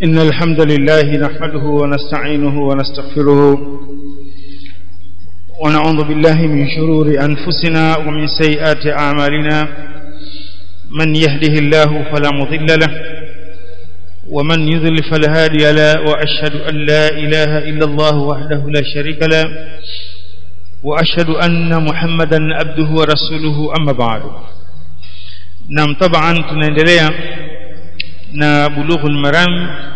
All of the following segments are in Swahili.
إن الحمد لله نحمده ونستعينه ونستغفره ونعوذ بالله من شرور أنفسنا ومن سيئات أعمالنا من يهده الله فلا مضل له ومن يضل فلا هادي له وأشهد أن لا إله إلا الله وحده لا شريك له وأشهد أن محمدا عبده ورسوله أما بعد نعم طبعا tunaendelea na bulughul maram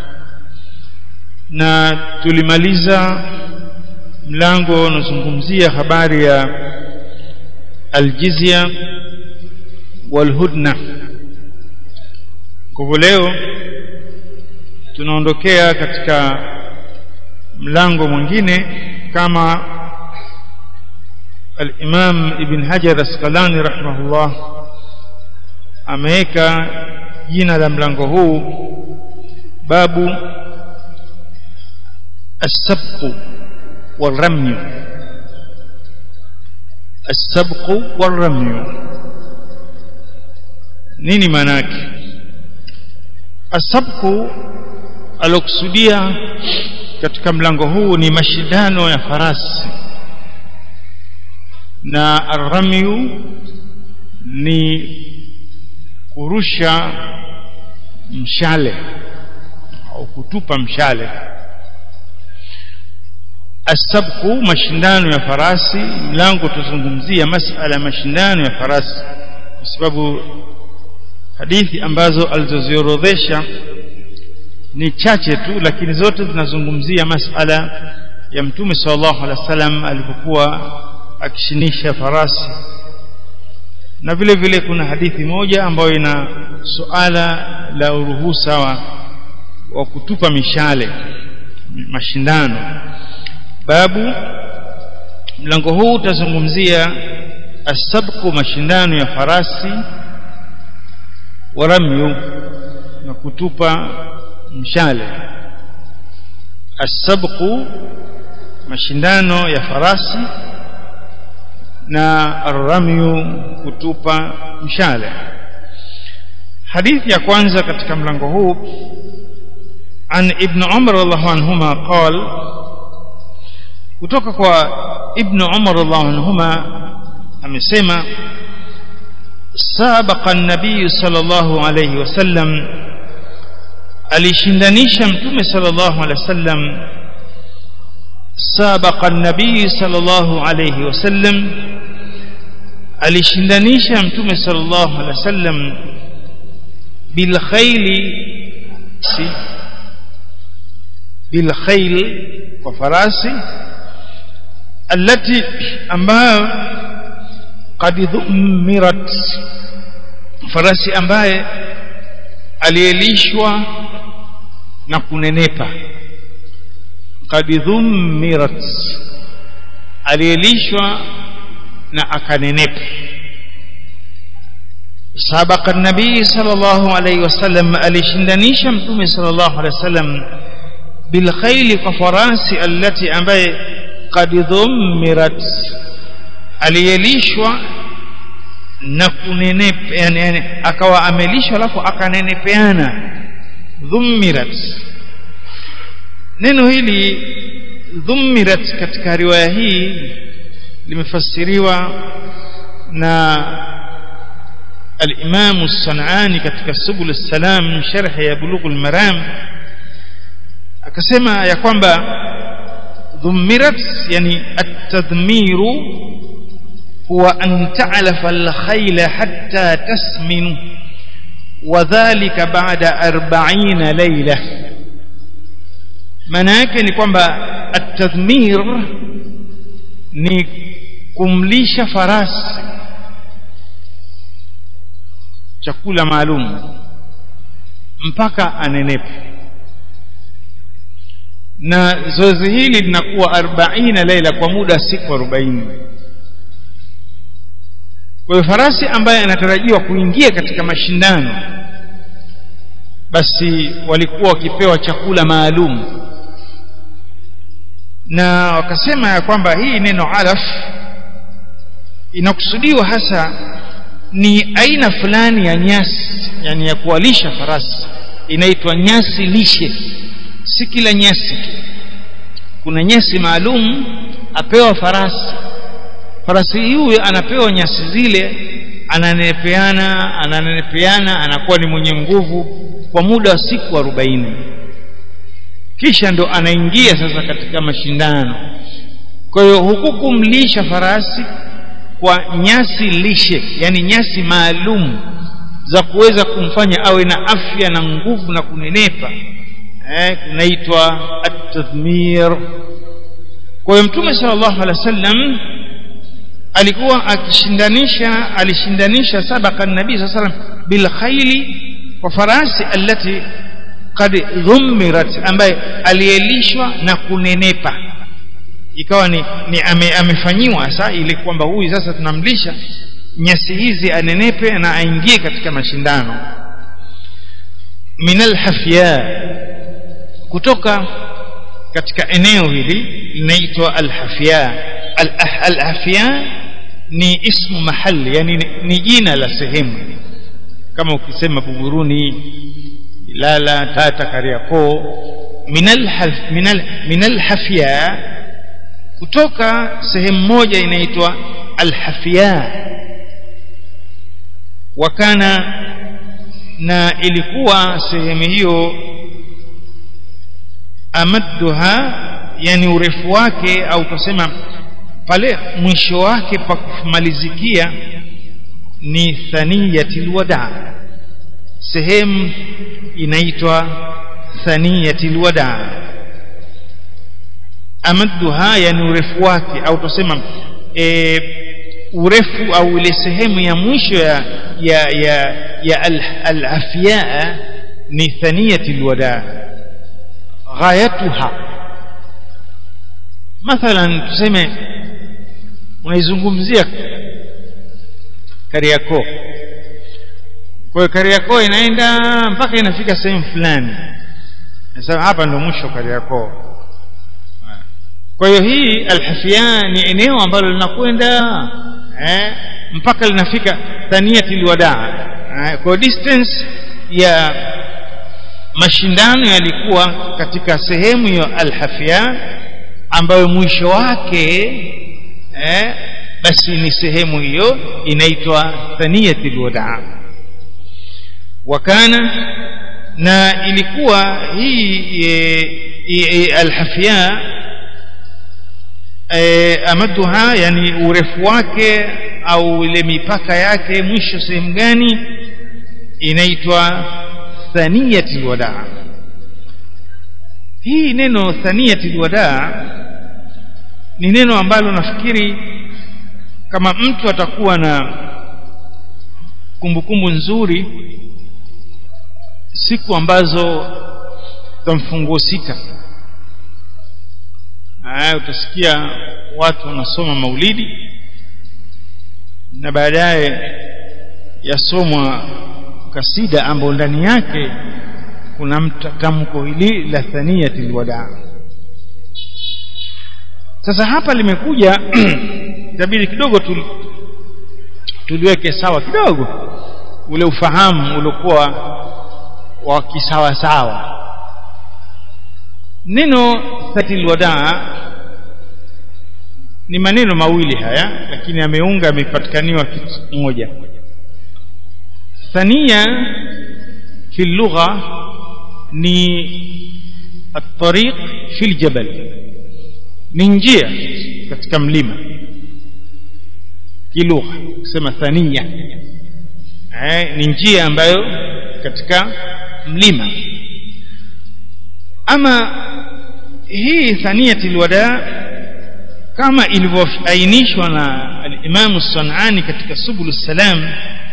na tulimaliza mlango unazungumzia habari ya aljizya walhudna kwa hivyo leo tunaondokea katika mlango mwingine kama al-Imam Ibn Hajar Asqalani rahimahullah ameweka jina la mlango huu babu السبق والرمي السبق والرمي nini maana yake asabku alokusudia katika mlango huu ni mashindano ya farasi na arramyu ni kurusha mshale au kutupa mshale asabku mashindano ya farasi mlango tuzungumzia masala mashindano ya farasi kwa sababu hadithi ambazo alizoziorodhesha ni chache tu lakini zote zinazungumzia masala ya mtume sallallahu alaihi wasallam alipokuwa akishinisha farasi na vile vile kuna hadithi moja ambayo ina suala la uruhusa wa, wa kutupa mishale mashindano babu mlango huu utazungumzia asabku mashindano ya farasi waramyu na kutupa mshale asabku mashindano ya farasi na arramyu kutupa mshale hadithi ya kwanza katika mlango huu an ibn umar radhiallahu anhuma qala kutoka kwa ibn umar radhiallahu anhuma amesema sabaqa an-nabiy sallallahu alayhi wasallam alishindanisha mtume sallallahu alayhi wasallam sabaqa an-nabiy sallallahu alayhi wasallam alishindanisha mtume sallallahu alayhi wasallam bil khayli si bil khayl kwa farasi التي ambayo qad dhumirat farasi ambaye alielishwa na kunenepa qad dhumirat alielishwa na akanenepa سبق النبي صلى الله عليه وسلم alishindanisha mtume صلى الله عليه وسلم بالخيل كفراسي التي ambaye qad dhumirat aliyelishwa na kunenepa yani, yani akawa amelishwa alafu akanenepeana dhumirat neno hili dhumirat katika riwaya hii limefasiriwa na الإمام الصنعاني katika subul salam sharh ya bulughul maram akasema ya kwamba ضمرت يعني التضمير هو أن تعلف الخيل حتى تسمن وذلك بعد أربعين ليلة manake ni kwamba atadhmir ni kumlisha farasi chakula maalum mpaka anenepe na zoezi hili linakuwa 40 laila kwa muda siku 40 kwa hiyo farasi ambaye anatarajiwa kuingia katika mashindano basi walikuwa wakipewa chakula maalum na wakasema ya kwamba hii neno alaf inakusudiwa hasa ni aina fulani ya nyasi yani ya kuwalisha farasi inaitwa nyasi lishe si kila nyasi tu kuna nyasi maalum apewa farasi farasi huyo anapewa nyasi zile ananenepeana ananenepeana anakuwa ni mwenye nguvu kwa muda wa siku arobaini kisha ndo anaingia sasa katika mashindano kwa hiyo huku kumlisha farasi kwa nyasi lishe yani nyasi maalum za kuweza kumfanya awe na afya na nguvu na kunenepa eh, kunaitwa at-tadhmir kwa hiyo mtume sallallahu alaihi wasallam alikuwa akishindanisha alishindanisha sabaka nabii sallallahu alaihi wasallam bil khayli kwa farasi allati qad dhumirat ambaye alielishwa na kunenepa ikawa ni, ni ame, amefanyiwa sasa ili kwamba huyu sasa tunamlisha nyasi hizi anenepe na aingie katika mashindano minal hafya kutoka katika eneo hili linaitwa alhafya alhafya ni ismu mahali yani ni, ni jina la sehemu kama ukisema buguruni lala tata kariakoo minal minal minal hafya kutoka sehemu moja inaitwa alhafya wakana na ilikuwa sehemu hiyo amadduha yani urefu wake au tusema pale mwisho wake pa kumalizikia ni thaniyatil wada sehemu inaitwa thaniyatil wada amadduha yani urefu wake au tusema e, urefu au ile sehemu ya mwisho ya ya ya, ya al-afyaa al ni thaniyatil wada ghayatuha mathalan tuseme unaizungumzia Kariakoo kwa hiyo Kariakoo inaenda mpaka inafika sehemu fulani sasa hapa ndo mwisho Kariakoo kwa hiyo hii alhafia ni eneo ambalo linakwenda eh, mpaka linafika thaniyatil wadaa eh, kwa distance ya mashindano yalikuwa katika sehemu ya alhafia ambayo mwisho wake eh, basi ni sehemu hiyo inaitwa thaniyatil wadaa wakana na ilikuwa hii e, e, alhafia e, amaduha yani urefu wake au ile mipaka yake mwisho sehemu gani inaitwa thaniyatil wadaa hii neno thaniyatil wadaa ni neno ambalo nafikiri kama mtu atakuwa na kumbukumbu nzuri siku ambazo za mfunguo sita haya utasikia watu wanasoma maulidi na baadaye yasomwa kasida ambayo ndani yake kuna mtamko hili la thaniyatil wadaa sasa hapa limekuja itabidi kidogo tu, tuliweke sawa kidogo ule ufahamu uliokuwa wa kisawa sawa neno thatil wadaa ni maneno mawili haya lakini ameunga amepatikaniwa kitu moja thania fi lugha ni الطريق في الجبل ni njia katika mlima kilugha kusema thania eh, ni njia ambayo katika mlima ama hii thaniyatil wada kama ilivyoainishwa na al-Imam Sanani katika Subul Salam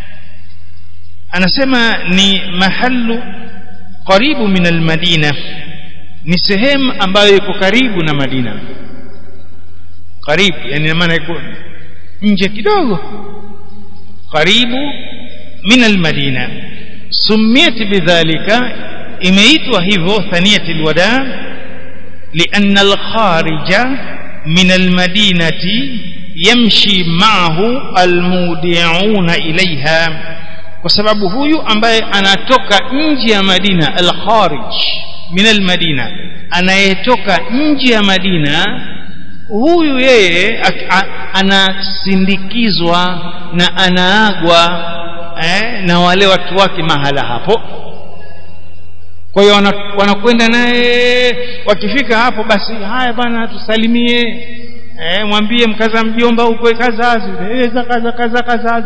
anasema ni mahallu karibu min al-Madina ni sehemu ambayo iko karibu na Madina karibu yani maana iko nje kidogo karibu min al-Madina sumiyat bidhalika imeitwa hivyo thaniyatil wada لأن الخارج من المدينة يمشي معه المودعون إليها kwa sababu huyu ambaye anatoka nje ya Madina al-kharij min al-Madina anayetoka nje ya Madina huyu yeye anasindikizwa na anaagwa eh, na wale watu wake mahala hapo kwa hiyo wanakwenda naye wakifika hapo basi haya bana tusalimie eh, mwambie mkaza mjomba huko kazazi kaza kaza kazazi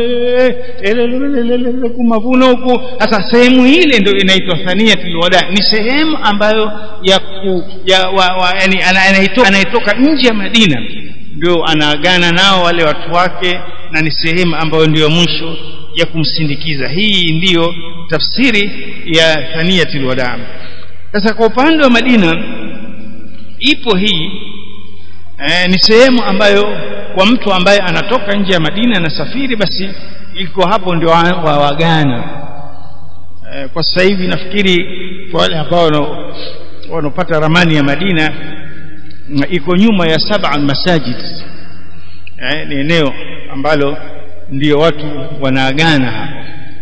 kumavuno huko sasa sehemu ile ndio inaitwa thaniyatul wada ni sehemu ambayo ya ku, ya wa, wa, yani anayetoka anayetoka nje ya Madina ndio anaagana nao wale watu wake na ni sehemu ambayo ndiyo mwisho ya kumsindikiza hii ndiyo tafsiri ya thaniyatul wada sasa kwa upande wa Madina ipo hii eh, ni sehemu ambayo kwa mtu ambaye anatoka nje ya Madina anasafiri basi iko hapo ndio wawagana eh, kwa sasa hivi nafikiri kwa wale ambao wanaopata ramani ya Madina iko nyuma ya saba masajid eh, ni eneo ambalo ndio watu wanaagana hapo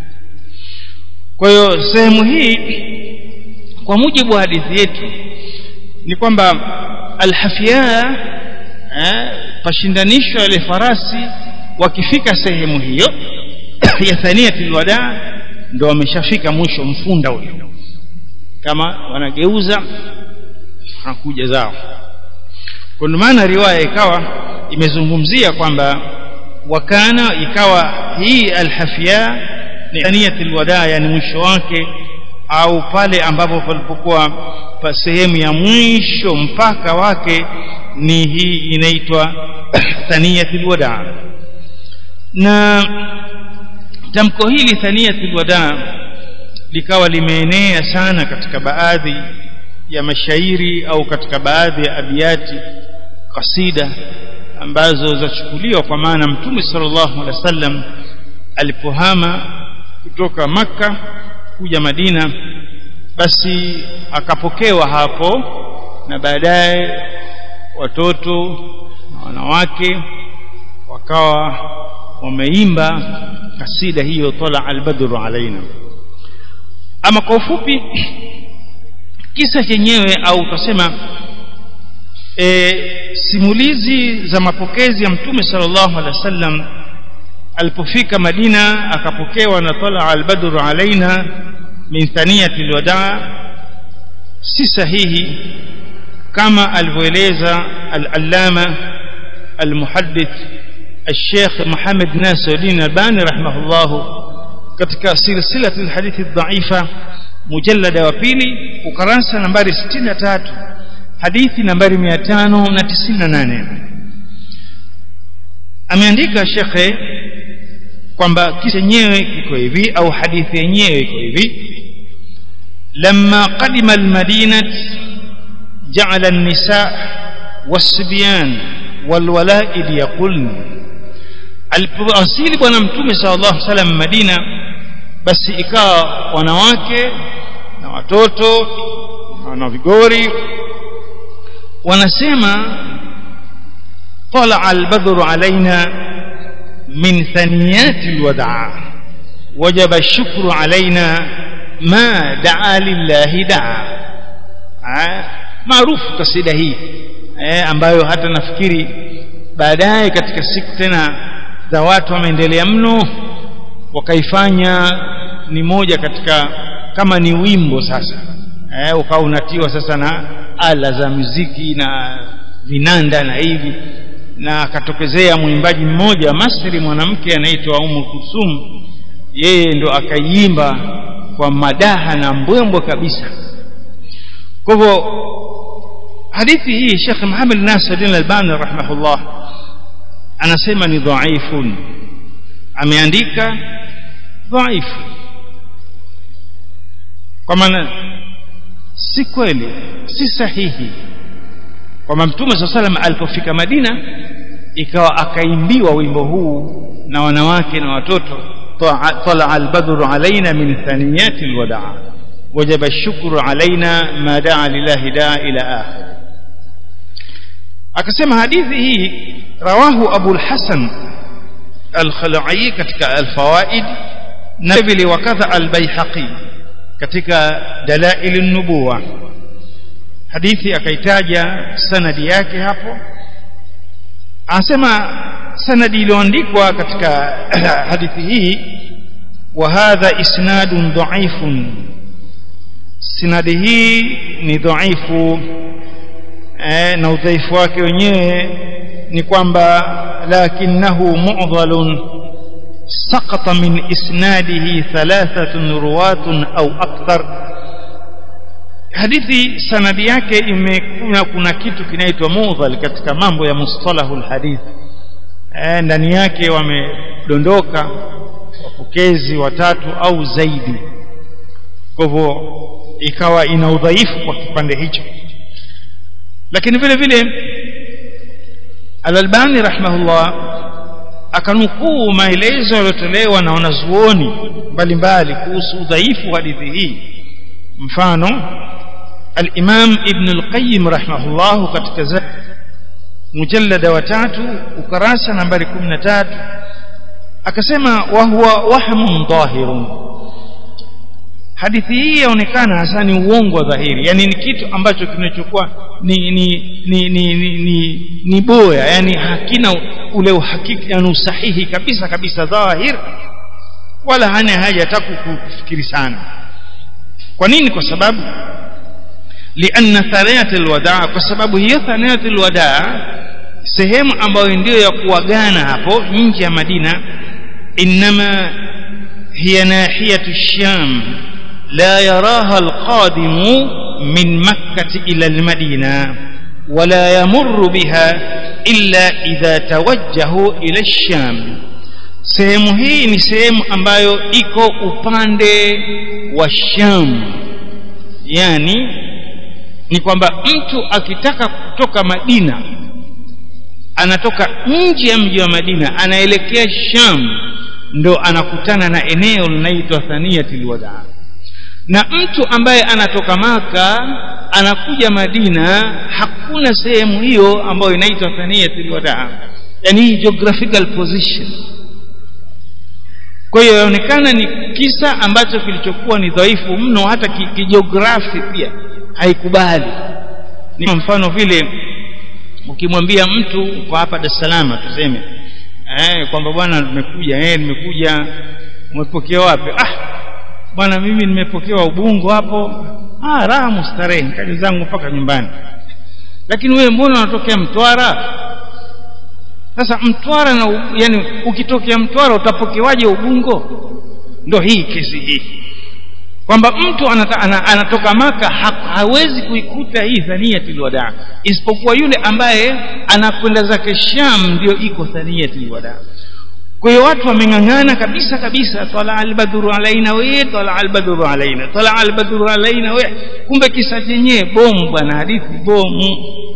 kwa hiyo sehemu hii kwa mujibu wa hadithi yetu ni kwamba alhafia eh, pashindanishwa wale farasi wakifika sehemu hiyo ya thaniyatul wada ndo wameshafika mwisho mfunda huyo kama wanageuza wanakuja zao kwa maana riwaya ikawa imezungumzia kwamba wakana ikawa hii alhafia ni thaniyatul wada yani mwisho wake au pale ambapo palipokuwa pa sehemu ya mwisho mpaka wake ni hii inaitwa thaniyatul wada na tamko hili thaniyatul wada likawa limeenea sana katika baadhi ya mashairi au katika baadhi ya abiyati kasida ambazo zachukuliwa kwa maana mtume sallallahu alaihi wasallam alipohama kutoka maka kuja Madina basi akapokewa hapo na baadaye watoto na wanawake wakawa wameimba kasida hiyo tala albadru alaina ama kwa ufupi kisa chenyewe au utasema e, simulizi za mapokezi ya mtume sallallahu alaihi wasallam alipofika Madina akapokewa na tala albadru alaina min thaniyati alwadaa si sahihi kama alivyoeleza al-allama al-muhaddith الشيخ محمد ناصر الدين الباني رحمه الله katika silsilatu alhadithi dhaifa mujallada wa pili ukurasa nambari 63 hadithi nambari 598 ameandika shekhe kwamba kisa yenyewe kiko hivi au hadithi yenyewe iko hivi لما قدم المدينة جعل النساء والصبيان والولائد يقولن alipowasili bwana mtume sallallahu alaihi wasallam Madina basi ikawa wanawake na watoto na vigori wanasema طلع البدر علينا من ثنيات الوداع وجب الشكر علينا ما دعا لله دعا maarufu kasida hii eh, ambayo hata nafikiri baadaye katika siku tena za watu wameendelea mno wakaifanya ni moja katika kama ni wimbo sasa eh, ukawa unatiwa sasa na ala za muziki na vinanda na hivi na akatokezea mwimbaji mmoja Masri mwanamke anaitwa Umu Kusum yeye ndo akaiimba kwa madaha na mbwembwe kabisa kwa hivyo hadithi hii Sheikh Muhammad Nasiruddin Albani rahimahullah anasema ni dhaifun ameandika dhaifu kwa maana si kweli si sahihi kwamba mtume saa salam alipofika Madina ikawa akaimbiwa wimbo huu na wanawake na watoto طلع البدر علينا من ثنيات الوداع وجب الشكر علينا ما دعا لله داع إلى آخر akasema hadithi hii rawahu Abu al-Hasan al-Khala'i katika al-Fawaid na vile wakadha al-Baihaqi katika dalail an-nubuwa hadithi akaitaja sanadi yake hapo anasema sanadi iliyoandikwa katika hadithi hii wa hadha isnadun dha'ifun sanadi hii ni dhaifu eh, na udhaifu wake wenyewe ni kwamba lakinahu mu'dhalun saqata min isnadihi thalathatun ruwatun au akthar hadithi sanadi yake imekuna kuna kitu kinaitwa mudhal katika mambo ya mustalahul hadith eh, ndani yake wamedondoka wapokezi watatu au zaidi kwa hivyo ikawa ina udhaifu kwa kipande hicho lakini vile vile Al-Albani rahimahullah akanukuu maelezo yaliyotolewa na wanazuoni mbalimbali kuhusu udhaifu wa hadithi hii mfano al-Imam Ibn al-Qayyim rahimahullah katika mujallada wa tatu ukarasa nambari 13 akasema wa huwa wahmun dhahirun hadithi hii yaonekana hasa ni uongo wa dhahiri yani ni kitu ambacho kinachokuwa ni ni ni ni, ni, ni, ni boya yani hakina ule uhakiki yani usahihi kabisa kabisa dhahir wala hana haja hata kufikiri sana kwa nini kwa sababu lianna thaniyat alwadaa kwa sababu hiyo thaniyat alwadaa sehemu ambayo ndio ya kuagana hapo nje ya Madina inma hiya nahiyatu sham لا يراها القادم من مكة إلى المدينة ولا يمر بها إلا إذا توجه إلى الشام sehemu hii ni sehemu ambayo iko upande wa Sham yani ni kwamba mtu akitaka kutoka Madina anatoka nje ya mji wa Madina anaelekea Sham ndo anakutana na eneo linaloitwa Thaniyatul Wadaa na mtu ambaye anatoka maka anakuja Madina hakuna sehemu hiyo ambayo inaitwa Thaniyatul Wadaa yani hii geographical position kwa hiyo inaonekana ni kisa ambacho kilichokuwa ni dhaifu mno hata kijiografi pia haikubali ni mfano vile ukimwambia mtu kwa hapa Dar es Salaam tuseme eh kwamba bwana nimekuja eh nimekuja umepokea wapi ah bwana mimi nimepokewa ubungo hapo ah raha mustarehe kazi zangu mpaka nyumbani lakini wewe mbona unatokea Mtwara sasa Mtwara na yani ukitokea Mtwara utapokewaje ubungo ndo hii kesi hii kwamba mtu anata, ana, anatoka maka ha, hawezi kuikuta hii thaniyatul wadaa isipokuwa yule ambaye anakwenda zake Sham ndio iko thaniyatul wadaa kwa hiyo watu wameng'ang'ana kabisa kabisa tala albadru alaina we tala albadru alaina tala albadru alaina we kumbe kisa chenyewe bomu bwana hadithi bomu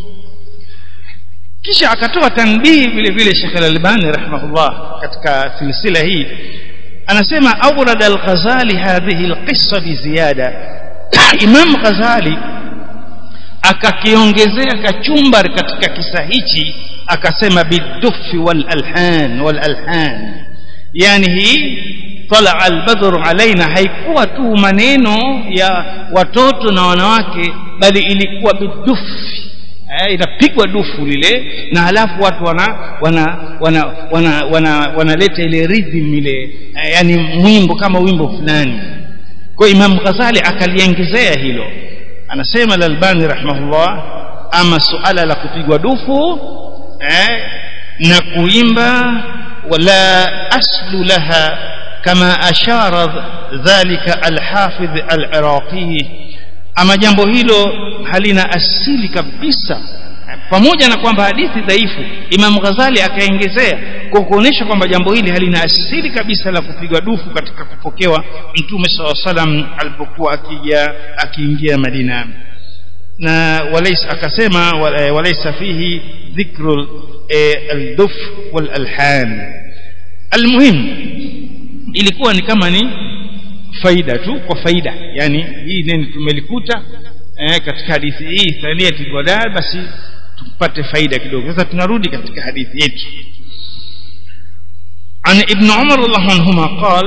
kisha akatoa tanbihi vile vile Sheikh Al-Albani rahimahullah katika silsila hii anasema awrad al-Ghazali hadhihi al-qissa bi ziyada Imam Ghazali akakiongezea kachumbar katika kisa hichi akasema bidufi wal alhan wal alhan yani hii tala albadru alaina haikuwa tu maneno ya watoto na wanawake bali ilikuwa bidufi eh, inapigwa dufu lile na halafu watu wana wana wana wana wana wanaleta ile rhythm ile eh, yani mwimbo kama wimbo fulani kwa Imam Ghazali akaliongezea hilo anasema Al-Albani rahimahullah ama suala la kupigwa dufu eh, na kuimba wala aslu laha kama ashara dhalika al-Hafidh al-Iraqi ama jambo hilo halina asili kabisa pamoja na kwamba hadithi dhaifu Imam Ghazali akaongezea kwa kuonesha kwamba jambo hili halina asili kabisa la kupigwa dufu katika kupokewa Mtume SAW salam alipokuwa akija akiingia Madina na walaysa akasema walaysa fihi dhikru al-duf wal alhan almuhim ilikuwa ni kama ni faida tu kwa faida yani hii nini tumelikuta eh, katika hadithi hii thaniyatul wadaa basi tupate faida kidogo sasa tunarudi katika hadithi yetu عن ابن عمر الله عنهما قال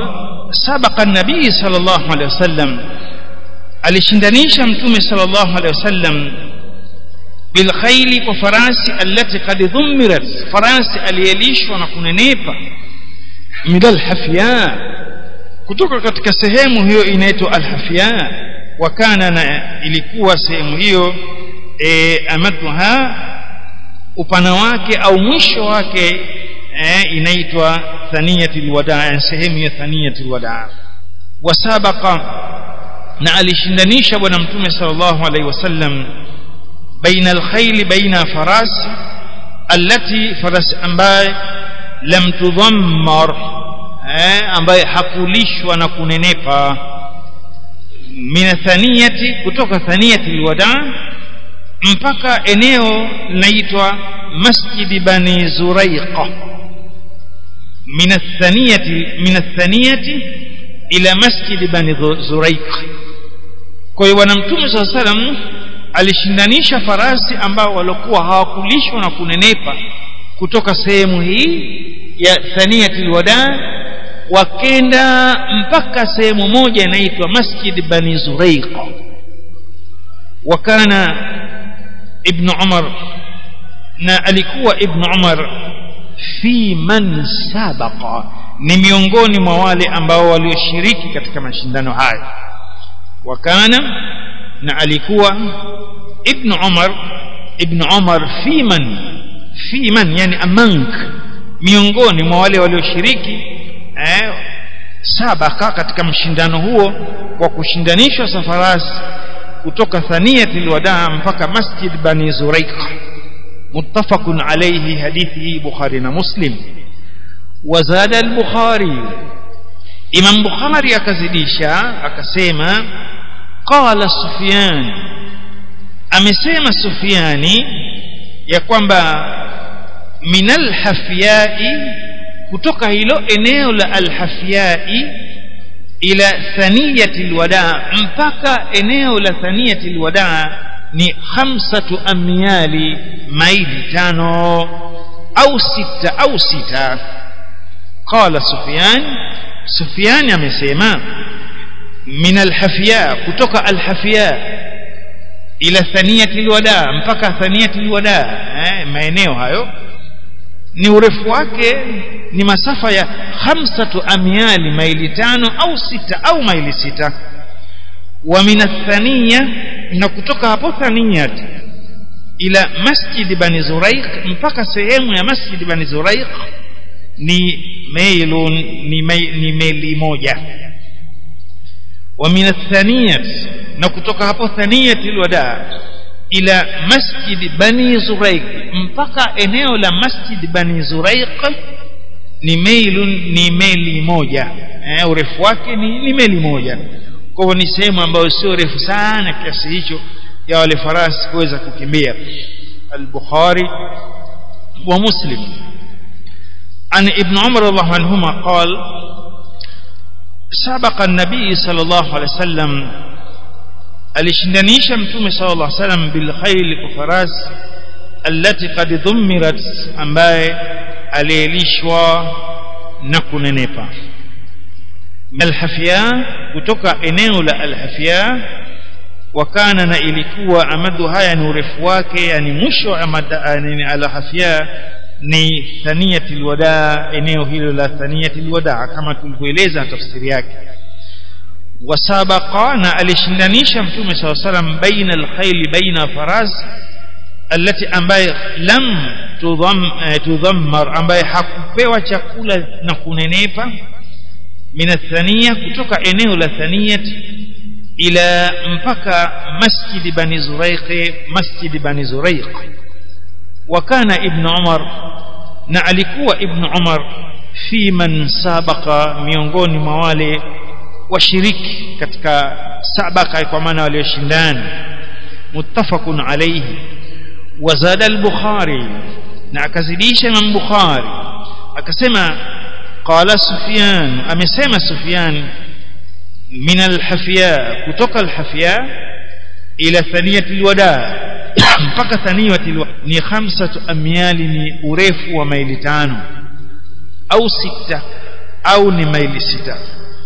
sabaqa nabii sallallahu alaihi wasallam alishindanisha mtume sallallahu alaihi wasallam bilkhaili kwa farasi allati qad dhumirat farasi aliyelishwa na kunenepa min alhafya kutoka katika sehemu hiyo inaitwa alhafya wa kana na ilikuwa sehemu hiyo e, amadha upana wake au mwisho wake e, inaitwa thaniyatul wadaa sehemu ya thaniyatul wadaa wasabaqa na alishindanisha bwana mtume sallallahu alaihi wasallam baina alkhayli baina faras allati faras ambaye lam tudhammar eh, ambaye hakulishwa na kunenepa min thaniyati kutoka thaniyati alwada mpaka eneo linaitwa masjid bani zuraiqa min thaniyati min thaniyati ila masjid bani zuraiqa kwa hiyo bwana mtume saa salam alishindanisha farasi ambao walikuwa hawakulishwa na kunenepa kutoka sehemu hii ya thaniyatul wada wakenda mpaka sehemu moja inaitwa masjid bani zuraiqa wakana ibn umar na alikuwa ibn umar fi man sabaqa ni miongoni mwa wale ambao walioshiriki katika mashindano haya wakana na alikuwa ibn umar ibn umar fi man fi man yani amank miongoni mwa wale walioshiriki eh, sabaka katika mshindano huo kwa kushindanishwa safarasi kutoka thaniyatil wadaa mpaka masjid bani zuraiq muttafaqun alayhi hadithi bukhari na muslim وزاد البخاري امام بخاري akazidisha akasema qala sufyan amesema sufyani ya kwamba minal hafyai kutoka hilo eneo la alhafyai ila thaniyati alwada mpaka eneo la thaniyati alwada ni khamsatu amyali maili tano au sita au sita qala sufyan sufyan amesema min alhafya kutoka alhafya ila thaniyati alwada mpaka thaniyati alwada eh, maeneo hayo ni urefu wake ni masafa ya khamsatu amyali maili tano au sita au maili sita wa min athaniya na kutoka hapo thaniyat ila masjid bani zuraiq mpaka sehemu ya masjid bani zuraiq ni mailun ni, mail, ni meli moja wa min athaniyat na kutoka hapo thaniyat alwada ila masjid bani zuraiq mpaka eneo la masjid bani zuraiq ni mailun ni meli moja eh, urefu wake ni, ni meli moja kwa hivyo ni sehemu ambayo sio refu sana kiasi hicho ya wale farasi kuweza kukimbia al-Bukhari wa Muslim عن ابن عمر رضي الله عنهما قال سبق النبي صلى الله عليه وسلم alishindanisha mtume sallallahu alaihi wasallam bil khayl kufaras allati qad dhumirat ambaye alielishwa na kunenepa alhafia kutoka eneo la alhafia wakana na ilikuwa amadu haya ni urefu wake yani mwisho yani alhafia ni thaniyatul wada eneo hilo la thaniyatul wada kama tulivyoeleza tafsiri yake wasabaqa na alishindanisha mtume saw salam baina alkhayl baina faras alati ambaye lam tudham tudhammar ambaye hakupewa chakula na kunenepa min athaniya kutoka eneo la thaniyat ila mpaka masjid bani zuraiq masjid bani zuraiq وكان ابن عمر na alikuwa ibn Umar fi man sabaqa miongoni mwa wale washiriki katika sabaka kwa maana walioshindana muttafaqun alayhi wazada al-Bukhari na akazidisha Imam Bukhari akasema qala Sufyan amesema Sufyan min al-Hafya kutoka al-Hafya ila thaniyati al-wada mpaka thaniyati ni khamsatu amyali ni urefu wa maili tano au sita au ni maili sita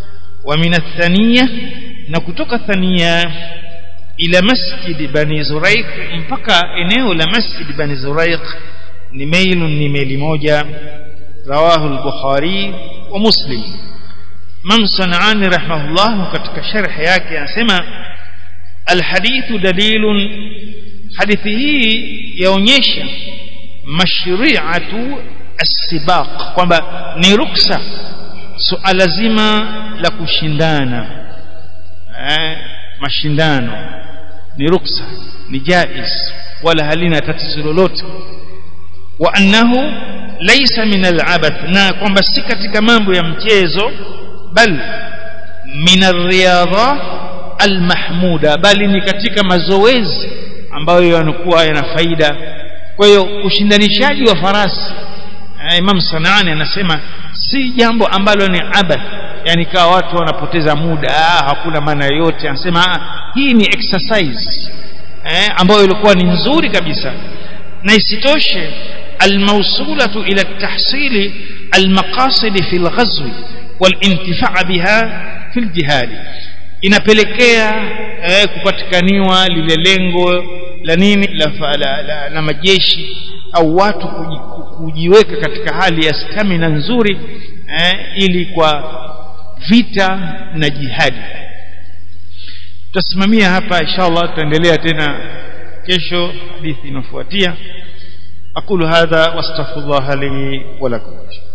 wa min athaniya na kutoka thaniya ila masjid bani zuraiq mpaka eneo la masjid bani zuraiq ni mailun ni maili moja rawahu al-bukhari wa muslim Imam Sanani rahimahullah katika sharh yake anasema alhadithu dalilun hadithi hii yaonyesha mashri'atu as-sibaq kwamba ni ruksa suala zima la kushindana eh, mashindano ni ruksa ni jaiz wala halina tatizo lolote wa annahu laysa min al-abath na kwamba si katika mambo ya mchezo bal min ar-riyadha al-mahmuda bali ni katika mazoezi ambayo yanakuwa yana faida kwa hiyo ushindanishaji wa farasi Imam Sanani anasema si jambo ambalo ni abath yani kawa watu wanapoteza muda ah, hakuna maana yoyote anasema ah, hii ni exercise eh, ambayo ilikuwa ni nzuri kabisa na isitoshe almawsulatu ila tahsili almaqasid fi alghazw walintifaa biha fi aljihad inapelekea eh, kupatikaniwa lile lengo la nini la, la, la, la majeshi au watu kuji, kujiweka katika hali ya stamina nzuri eh, ili kwa vita na jihadi tutasimamia hapa inshallah tutaendelea tena kesho hadithi inafuatia aqulu hadha wastaghfirullah li wa lakum